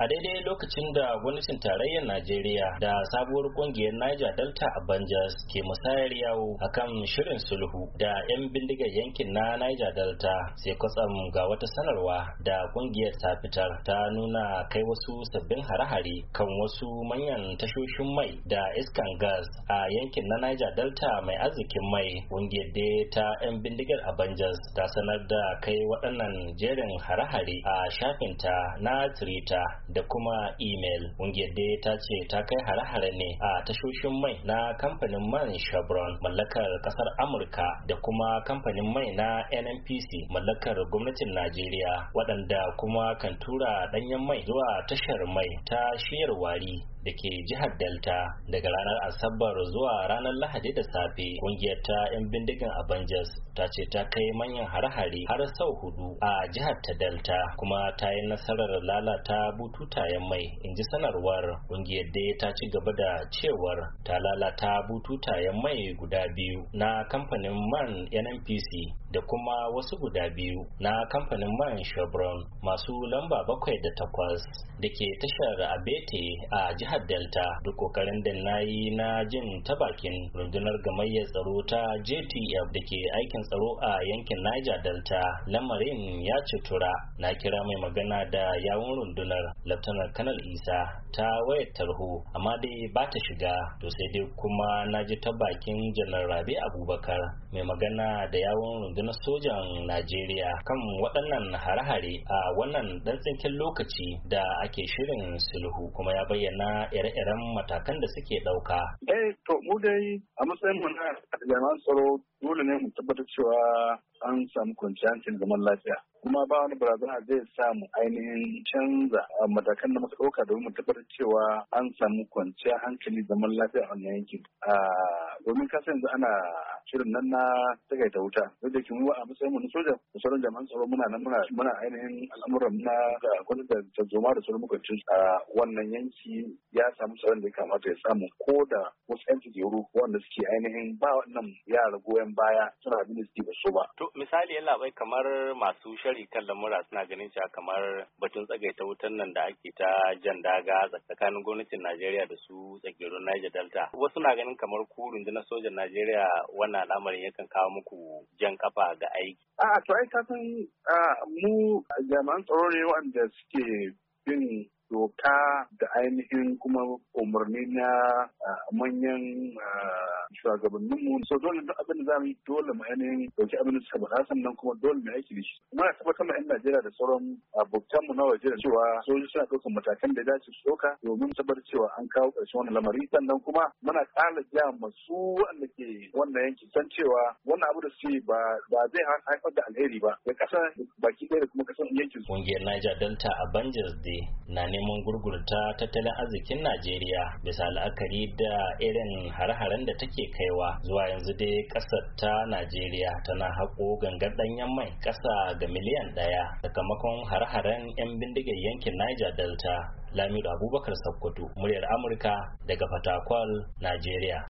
a daidai lokacin da gwamnatin tarayyar najeriya da sabuwar kungiyar niger delta avengers ke musayar yawo akan shirin sulhu da 'yan bindigar yankin na niger delta sai kwatsam ga wata sanarwa da kungiyar ta fitar ta nuna kai wasu sabbin hare-hare kan wasu manyan tashoshin mai da iskan gas a yankin na niger delta mai arzikin mai kungiyar da ta 'yan bindigar avengers ta sanar da kai waɗannan jerin hare-hare a shafinta na twitter da kuma email ƙungiyar dai ta ce ta kai hare-hare ne a tashoshin mai na kamfanin man chevron mallakar ƙasar amurka da kuma kamfanin mai na nnpc mallakar gwamnatin najeriya waɗanda kuma kan tura ɗanyen mai zuwa tashar mai ta shiyar wari da ke jihar delta daga ranar asabar zuwa ranar lahadi da safe kungiyar ta 'yan bindigan avengers ta ce ta kai manyan hare-hare har sau hudu a jihar ta delta kuma ta yi nasarar lalata bututayen mai in ji sanarwar kungiyar dai ta ci gaba da cewar ta lalata bututayen mai guda biyu na kamfanin man nnpc da kuma wasu guda biyu na kamfanin man chevron masu lamba bakwai da takwas da ke tashar abete a jihar jihar delta duk kokarin da na yi na jin ta bakin rundunar gamayyar tsaro ta jtf da ke aikin tsaro a yankin niger delta lamarin ya tura na kira mai magana da yawun rundunar laftanar kanal isa ta wayar tarho amma dai ba ta shiga to sai dai kuma na ji ta bakin janar rabi abubakar mai magana da yawun rundunar sojan najeriya kan waɗannan hare-hare a wannan ɗan tsinkin lokaci da ake shirin sulhu kuma ya bayyana ire-iren matakan da suke ɗauka. Eh, to mu dai a matsayin mu na jami'an tsaro dole ne mu tabbatar cewa an samu kwanciyar hankali zaman lafiya. Kuma ba wani barazana zai samu ainihin canza matakan da muka ɗauka domin mu tabbatar cewa an samu kwanciyar hankali zaman lafiya a wannan yankin. Domin kasa yanzu ana shirin nan na tagaita wuta duk da ke mu a matsayin mu na soja da sauran jami'an tsaro muna nan muna muna ainihin al'amuran na gwamnati da tarzoma da sauran mukancin a wannan yanki ya samu tsaron da ya kamata ya samu ko da wasu yan tsigeru wanda suke ainihin ba wannan yara goyon baya suna abin da suke ba so ba. To misali yalla bai kamar masu shari kan lamura suna ganin cewa kamar batun tsagaita wutan nan da ake ta jan daga tsakanin gwamnatin Najeriya da su tsagerun Niger Delta. Wasu na ganin kamar ku rundunar sojan Najeriya wannan al'amarin yakan kawo muku jan kafa ga aiki. A to ai kasan mu jami'an tsaro ne wanda suke bin doka da ainihin kuma umarni na manyan shugabanninmu so dole duk abin da za mu yi dole mu ainihin dauki abin da suka faɗa sannan kuma dole mu aiki da shi kuma ya tabbatar ma 'yan Najeriya da sauran abokan mu na waje da cewa sojoji suna ɗaukar matakan da ya dace su ɗauka domin tabbatar cewa an kawo ƙarshen wannan lamari sannan kuma muna ƙara ja masu wanda ke wannan yanki san cewa wannan abu da suke ba ba zai haifar da alheri ba ga ƙasa baki ɗaya da kuma ƙasar yankin su. Ƙungiyar Niger Delta Avengers Day na neman gurgurta tattalin arzikin Najeriya bisa la'akari da irin hare-haren da take kaiwa zuwa yanzu dai kasar ta Najeriya tana haƙo gangar ɗanyen mai ƙasa ga miliyan ɗaya sakamakon hare-haren 'yan bindigar yankin Niger Delta Lamido Abubakar Sokoto muryar Amurka daga Fatakwal, Najeriya.